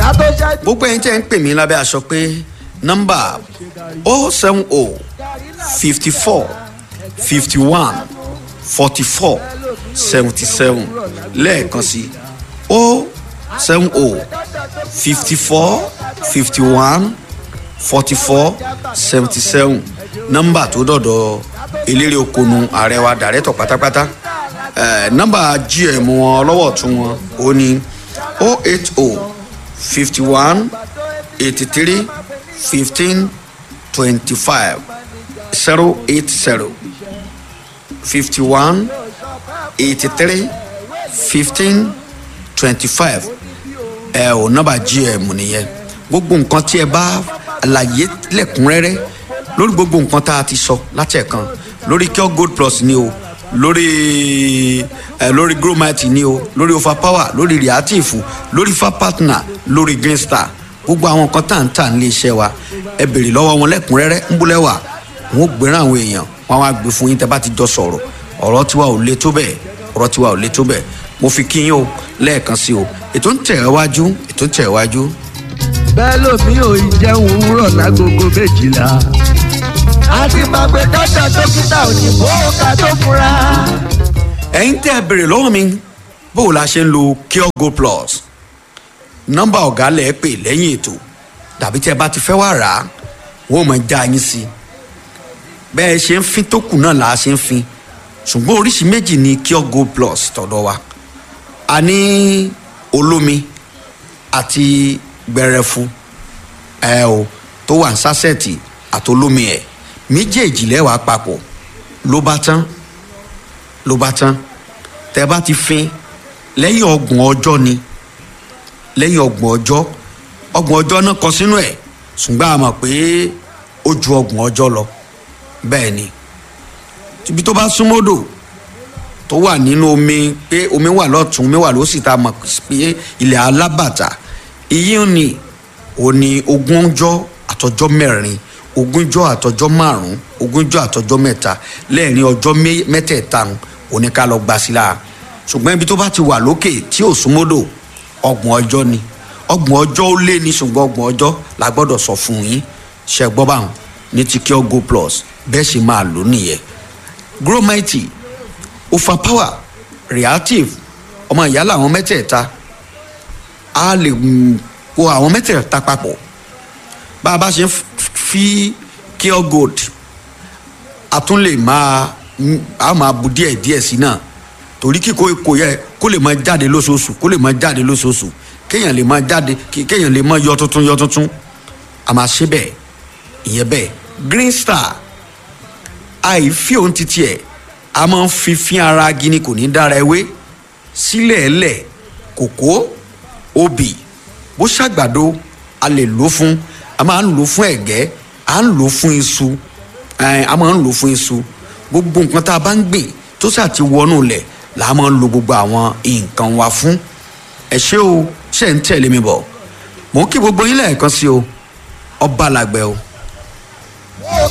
ká tó ṣẹ́jú. gbogbo ẹ̀yin tẹ́ ń pè mí lábẹ́ aṣọ pé nọ́mbà o seven o fifty four fifty one forty four seventy seven lẹ́ẹ̀kan sí o seven o fifty four fifty one forty four seventy seven nọ́mbà tó dọ̀dọ̀ eléré okonu ààrẹ wa dàrẹ́tọ̀ pátápátá eh, nọ́mbà gm wọn lọ́wọ́ tún wọn ó ní o eight o fifty one eighty three fifteen twenty five zero eight zero fifty one eighty three fifteen twenty five ẹ ò nọ́mbà gm nìyẹn gbogbo nǹkan tí ẹ bá àlàyé lẹ́kùnrẹ́rẹ́ lórí gbogbo nǹkan tá a ti sọ láti ẹ̀kan lórí cure gold plus ni o lórí ẹ lórí gromite ni o lórí overpower lórí reactive lórí fa partner lórí green star gbogbo àwọn nǹkan tá à ń tà nílé iṣẹ́ wa ẹ béèrè lọ́wọ́ wọn lẹ́kùnrẹ́rẹ́ ń búlẹ̀ wà wọn ò gbéràn àwọn èèyàn wọn á gbé fún yín tẹ́ bá ti jọ sọ̀rọ̀ ọ̀rọ̀ tiwa ò le tó bẹ́ẹ̀ ọ̀rọ̀ tiwa ò le tó bẹ́ẹ̀ mo fi kí yín o lẹ́ẹ̀kan sí o ètò ń tẹ̀ ẹ́ wájú ètò ń tẹ̀ ẹ́ wájú bẹ́ẹ̀ lómi ò ì jẹun òwúrọ̀ lágogo méjìlá. a ti máa pe dọ́tà dókítà òyìnbó ká tó fura. ẹ̀yin tẹ́ ẹ béèrè lọ́wọ́ mi bó o la ṣe ń lo cure gold plus nọ́mbà ọ̀gá lẹ̀ pè lẹ́yìn ètò tàbí tẹ́ ẹ bá ti fẹ́ wá rà á wọ́n mọ̀ já yín sí i bẹ́ẹ̀ ṣe ń fin tó kù náà là á ṣe ń fin ṣùgbọ́n oríṣi méjì ni cure gold plus tọ̀dọ̀ wa a ní olómi àti gbẹrẹfu ẹ o tó wà ní sásẹ̀tì àtolómi ẹ̀ méjèèjì lẹ́wàá papọ̀ ló bá tán ló bá tán tẹ bá ti fin lẹ́yìn ọgbọ̀n ọjọ́ ni lẹ́yìn ọgbọ̀n ọjọ́ ọgbọ̀n ọjọ́ náà kọ sínú ẹ̀ ṣùgbọ́n a mọ̀ pé ó ju ọgbọ̀n ọjọ́ lọ bẹ́ẹ̀ ni ibi tó bá súnmọ́dò tó wà nínú omi pé omi wà lọ́tún omi wà lósì tá a mọ̀ pé ilẹ̀ alábàtà iye ni òní ogúnjọ́ àtọjọ́ mẹ́rin ogúnjọ́ àtọjọ́ márùn ogúnjọ́ àtọjọ́ mẹ́ta lẹ́ẹ̀rin ọjọ́ mẹ́tẹ̀ẹ̀ta òní ká lọ gbà sí la ṣùgbọ́n ibi tó bá ti wà lókè tí ò súnmọ́dò ọgbọ̀n ọjọ́ ni ọgbọ̀n ọjọ́ ó lé ní ṣùgbọ́n ọgbọ̀n ọjọ́ la gbọ́dọ̀ sọ fún yín ṣe gbọ́ báwọn ní ti cure go plus bẹ́ẹ̀ ṣe máa lò nìyẹn gromite overpower reactive ọmọ ìyá làwọn mẹ́tẹ̀ẹ̀ta a lè kó àwọn mẹ́tẹ̀ẹ̀ta papọ̀ bá a bá ṣe ń fi cure gold a tún lè máa a máa bu díẹ̀ díẹ̀ sí náà torí kíkó kò yẹ kó lè máa jáde lóṣooṣù kó lè máa jáde lóṣooṣù kéèyàn lè máa jáde kéèyàn lè máa yọ tuntun yọ tuntun a máa ṣe bẹ́ẹ̀ ìyẹn bẹ́ẹ̀ green star àìfi òun titi ẹ̀ a máa ń fi fín ara gini kò ní dára ewé sílẹ̀ ẹlẹ̀ kòkó obì bó ṣàgbàdo a lè lò fún a máa ń lò fún ẹ̀gẹ́ a ń lò fún iṣu a máa ń lò fún iṣu gbogbo nǹkan tá a bá ń gbìn tó ṣáà ti wọnú lẹ̀ là á máa ń lo gbogbo àwọn nǹkan wa fún ẹ ṣé o ṣe ń tẹ̀lé mi bọ̀ mò ń kí gbogbo yín lẹ́ẹ̀kan sí o ọba làgbẹ̀ o.